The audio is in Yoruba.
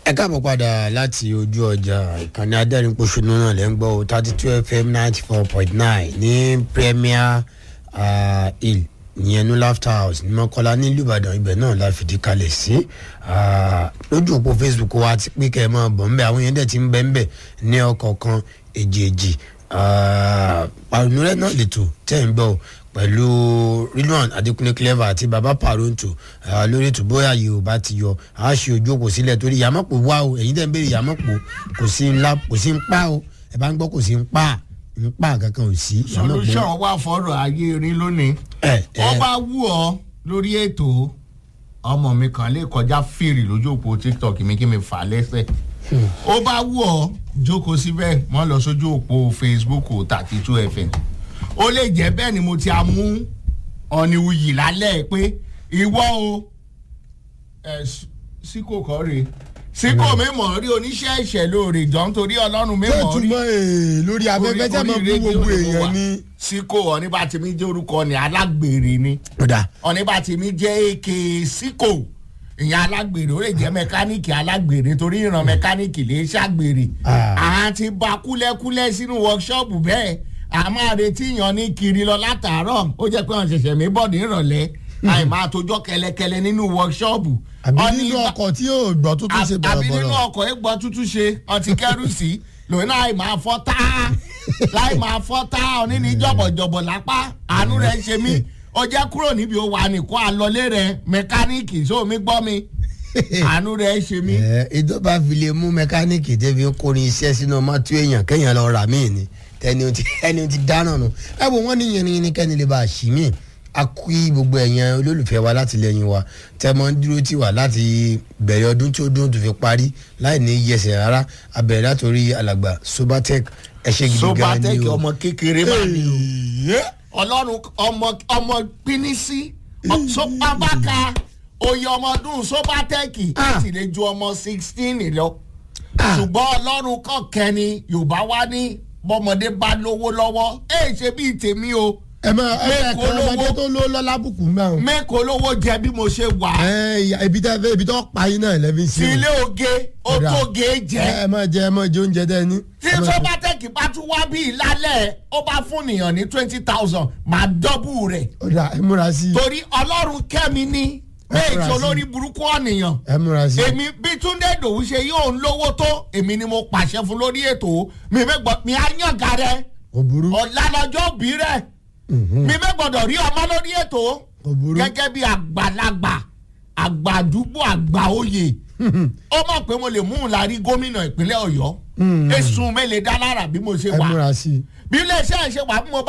ẹ káàbọ̀ padà láti ojú ọjà ìkànnì adẹ́rìnpọ̀ṣọ́nù náà lẹ́ ń gbọ́ o thirty two fm ninety four point nine ní premier uh, hill ìyẹn ní laughter house ní mọ́kọ́lá nílùú ìbàdàn ibẹ̀ náà la fìdí kalẹ̀ sí lójú òpó facebook wa ti pín kẹ́ ẹ máa bọ̀ ńbẹ àwọn yẹn dẹ̀ ti ń bẹ́ ńbẹ ní ọkọ̀ọ̀kan èjèèjì pàrọ̀nùrẹ́ náà lètò tẹ̀ ń gbọ́ pẹ̀lú rilwan adekunle clever àti baba paronto lórí ètò bóyá yorùbá ti yọ a ṣe ojú òpó sílẹ̀ torí yàmọ̀pọ̀ wá o ẹ̀yin dẹ̀ ń béèrè yàmọ̀pọ̀ kò sí ńlá kò sí ń pa o ẹ̀ bá ń gbọ́ kò sí ń pa ń pa kankan ò sí. solution wà fọ́rọ̀ ayé rí lónìí ẹ ẹ wọ́n bá wù ọ́ lórí ètò ọmọ mi kan lè kọjá fèrè lójú òpó tiktok mi kí mi fà á lẹ́sẹ̀ ó bá wù ọ́ jókòó síbẹ̀ mọ́ lọ sójú òpó facebook thirty two fm ó lè jẹ́ bẹ́ẹ̀ ni mo ti a mú ọ̀nìwuyì lálẹ́ pé ìwọ o ẹ̀ síkò kọ́ rè síkò mi mọ̀ rí oníṣẹ́ ẹ̀ṣẹ̀ lóore jọ nítorí ọlọ́run mi tó mọ̀ rí túmọ̀ ee lórí afẹ́fẹ́ tẹ́ mọ̀ fún gbogbo èèyàn ní. síkò ọ̀nìbàtìmí jẹ́ orúkọ ni alágbèrè ni ọ̀dà ọ̀nìbàtìmí jẹ́ èké síkò ìyẹn alágbèrè ó lè jẹ́ mẹkáníìkì alágbèrè torí ìran mẹkáníìkì lè ṣàgbèrè Ah. à ti ba kúlẹ́kúlẹ́ sínú wọ́kṣọ́ọ̀bù bẹ́ẹ̀ a máa retí yan ní kiri lọ látàárọ̀ ó jẹ́ pé wọ́n ṣẹ̀ṣẹ̀ mí bọ́ọ̀dì ìrọ̀lẹ́ àì máa tójọ́ kẹlẹkẹlẹ nínú wọ́kṣọ́ọ̀bù àbí Ọ̀nì nínú bá- ọkọ̀ tí yóò gbọ́ tó tún ṣe àbí nínú bọ̀rọ̀bọ̀rọ̀. ọkọ̀ ẹgbọ́ tútù ṣe ọtí kẹrù sí lòun náà láì máa fọ́ tá láì máa fọ́ tá òní ní jọ̀bọ̀jọ̀bọ̀ lápá àánú rẹ̀ ń ṣe mí ó jẹ́ kúrò níbi ó wà nìkan àlọ́lé rẹ̀ mẹkáníìkì sóò mi gbọ́ mi àánú rẹ̀ ń ṣe mí. ẹ ìjọba fi lè mú mẹkáníìkì débi ń kórin iṣẹ́ sínú mọ́tò èèyàn kéèyàn lọ rà míì ni tẹni o ti ẹni o ti dáná nù ẹ wo wọn ní yẹn ní kẹ́ni lè bá a ṣì míì a kú gbogbo ẹ̀yàn olólùfẹ́ wa láti lẹ́yìn wa tẹ́ mọ́ ń dúró tì wá láti bẹ̀rẹ̀ ọdún tí ó dún tó fi parí láì ní yẹsẹ̀ rárá a bẹ̀rẹ̀ látòrí alàgbà sobatec ẹ ṣe gidi gan ni sobatec o. ọmọ kékeré máa ní o Èyí. ọlọ́run ọmọ ọmọ pínísí sopabaka oyè ọmọ ọdún sobatec Ah. láti lè ju ọmọ sixteen lọ Ah. ṣùgbọ́n ọlọ́run kàn kẹ́ni yorùbá wá ní bọ́mọdé bá lówó lọ́wọ́ ẹ̀ ṣe bíi tèmi o ẹ máa ẹ máa Mẹ́kọ̀ọ́ kàn ọmọdé lówó. tó ló lọ́lá bùkù mẹ́rin. mẹ́kọ̀ọ́ lówó jẹ bí mo ṣe wà ẹ ìyá- ibi tẹ́ fẹ́ ibi tó pa yín náà lẹ́bí sí sí o. ilé oge ó Ọ̀dà. tó ge jẹ ẹ máa jẹ ẹ máa jẹ oúnjẹ dẹ ní. tí sobatec bá tún wá bí ìlálẹ̀ ó bá fún nìyàn ní twenty thousand máa dọ́bù rẹ̀ ọ̀dà ẹ múra sí i torí ọlọ́run kẹ́mi ní bẹ́ẹ̀ fura tí sí. olórí burúkú ọ̀nìyàn ẹ múra sí i. èmi bí túndé dòwú ṣe yóò ń lówó tó èmi ni mo pàṣẹ fún lórí ètò mi mẹ́gbọ́ mi á yàn ga rẹ kò burú ọ̀la lọ́jọ́ òbí rẹ mi mẹ́gbọ́dọ̀ rí ọmọ lórí ètò kò burú. gẹ́gẹ́ bí àgbàlagbà àgbà àdúgbò àgbà oyè ó mọ̀ pé mo lè mú un lárí gómìnà ìpínlẹ̀ ọ̀yọ́ èsùn mi lè dá lára bí mo ṣe ẹ wà múra sí i. bí iléeṣẹ́ ẹ̀ ṣe wà bí mo bá